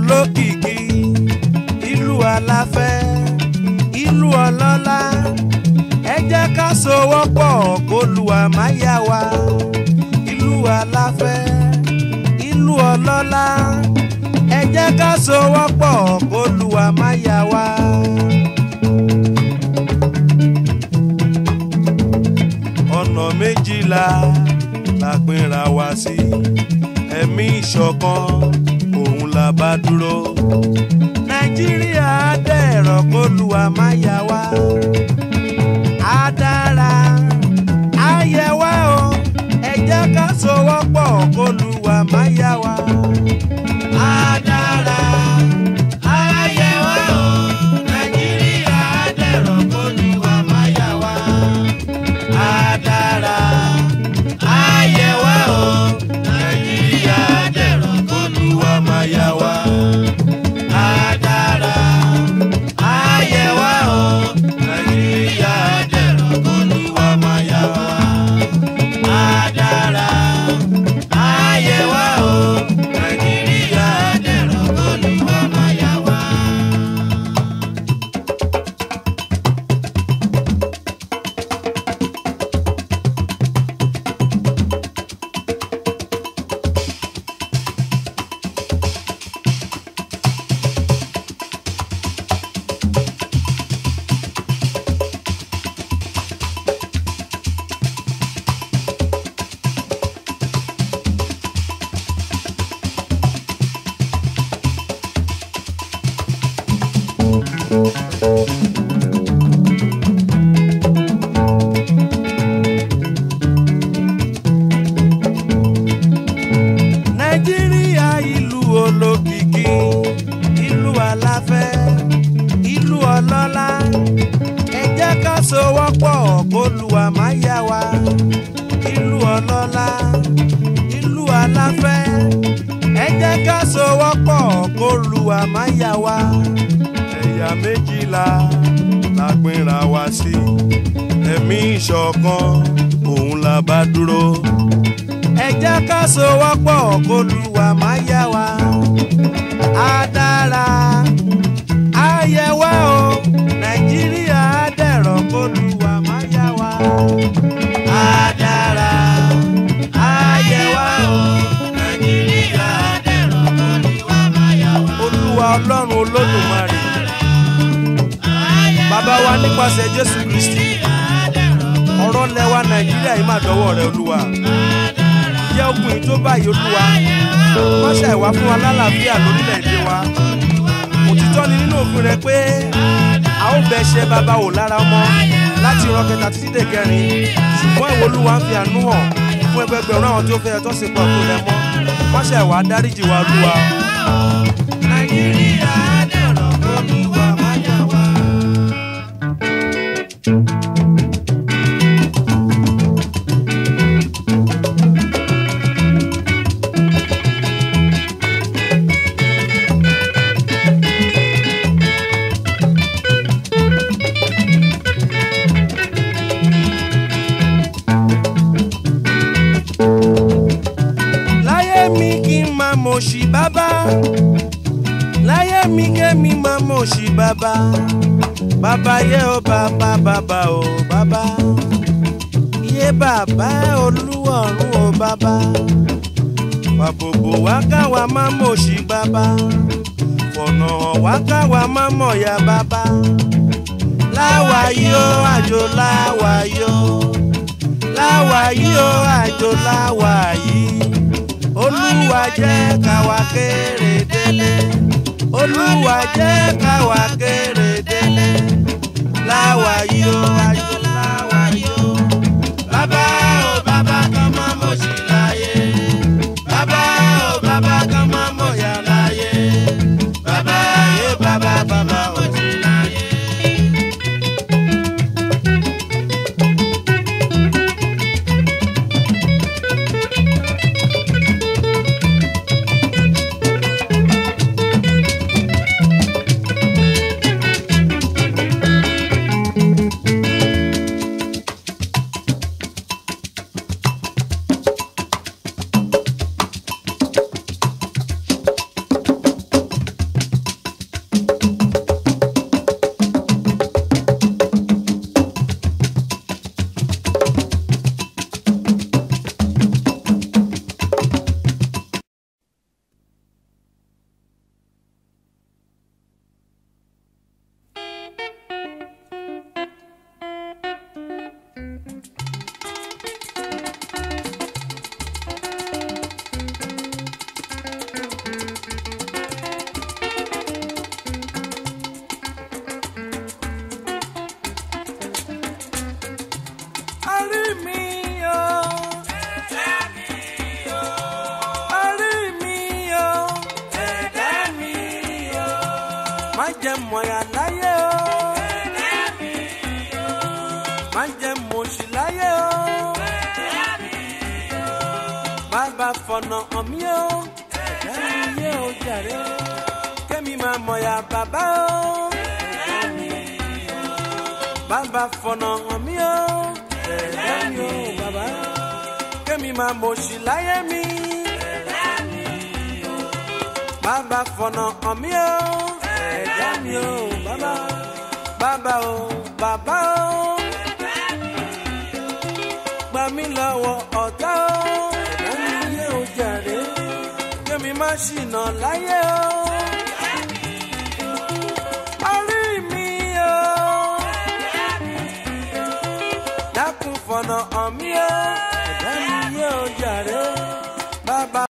olókìkí ìlú aláfẹ́ ìlú ọlọ́lá ẹ jẹ́ ká sowọ́pọ̀ kólúwa máa yá wa ìlú aláfẹ́ ìlú ọlọ́lá ẹ jẹ́ ká sowọ́pọ̀ kólúwa máa yá wa. ọ̀nà méjìlá la pínra wá sí ẹ̀mí ìṣọ̀kan òun la bá dúró. nàìjíríà dẹ̀rọ̀ kólúwa máa yá wa. á dára á yẹ wá o ẹ jẹ́ ká sowọ́pọ̀ kólúwa máa yá wa. á dára á yẹ wá o nàìjíríà dẹ̀rọ̀ kólúwa máa yá wa. á dára á yẹ wá o nàìjíríà dẹ̀rọ̀ kólúwa máa yá wa. á dára á yẹ wá o nàìjíríà dẹ̀rọ̀ kólúwa máa yá wa. á dára á yẹ wá o nàìjíríà dẹ̀rọ̀ kólúwa máa yá wa. nàìjíríà ìlú olókìkí ìlú aláfẹ́ ìlú ọlọ́lá ẹ jẹ́ ká sowọ́pọ̀ kólúwa máa yá wa ìlú ọlọ́lá ìlú aláfẹ́ ẹ jẹ́ ká sowọ́pọ̀ kólúwa máa yá wa ẹ̀yà méjìlá la pínra wá sí ẹ̀mí ìṣọ̀kan òun la bá dúró ẹ jẹ́ ká sowọ́pọ̀ kólúwa máa yá wa. á dára á yẹ wá o nàìjíríà á dẹ̀rọ̀ kólúwa máa yá wa. á dára á yẹ wá o nàìjíríà á dẹ̀rọ̀ kólúwa máa yá wa. olúwa ọlọ́run olódùmarè bàbá wa nípasẹ̀ jésù kristi ọ̀rọ̀ lẹ́wà nàìjíríà yìí máa dọ́wọ́ rẹ olúwa jẹ́ ogun yìí tó báyìí olúwa má ṣàìwá fún wa lálàáfíà lórílẹ̀‐èdè wa òtítọ́ ni nínú òfin rẹ pé a ó bẹ ṣe bàbá wò lára ọmọ láti ìran kẹta títí dé kẹrin ṣùgbọ́n ìwọ olúwa ń fi àánú hàn fún ẹgbẹgbẹ̀rún àwọn tí ó fẹ́ tó sì pọ̀ fún rẹ mọ́ má ṣàìwá dáríjì wa olúwa. nàìjíríà dẹ̀rọ̀ olúwa má yà wá. láyé mi kí n máa mọ̀ sí bàbá láyé mi kémi máa mọ̀ sí bàbá bàbá yẹ ó bàbá bàbá ó bàbá yé bàbá olúwọ̀run ó bàbá pàbòbò wá káwa máa mọ̀ sí bàbá fọ̀nà hàn wá káwa máa mọ̀ ya bàbá láwàyí ó àjò láwàyí ó láwàyí ó àjò láwàyí olúwa jẹ́ káwa kéré délé olúwa jẹ́ káwa kéré délé láwàyí ó àjò láwàyí ó bàbá ó bàbá kan máa mọ̀ sí láyé bàbá ó bàbá kan máa mọ̀ yá láyé bàbá yé bàbá bàbá mọ̀ sí láyé. má jẹ́ mọ̀yà láyé o má jẹ́ mọ̀ṣì láyé o bàbá fọ̀nà hàn mí o ẹ̀dá mi yé o jàre o kémi máa mọ̀yà bàbá o bàbá fọ̀nà hàn mí o ẹ̀dá mi o bàbá kémi máa mọ̀ṣì láyé mi bàbá fọ̀nà hàn mí o ẹ̀dá mi o bàbá bàbá o bàbá o gbà mí lọ́wọ́ ọ̀tá o ẹ̀dá mi yé o jàre kémi má ṣìnà láyé o. orí mi o dákun fọ̀nà hàn mí o ẹ̀dá mi yé o jàre bàbá.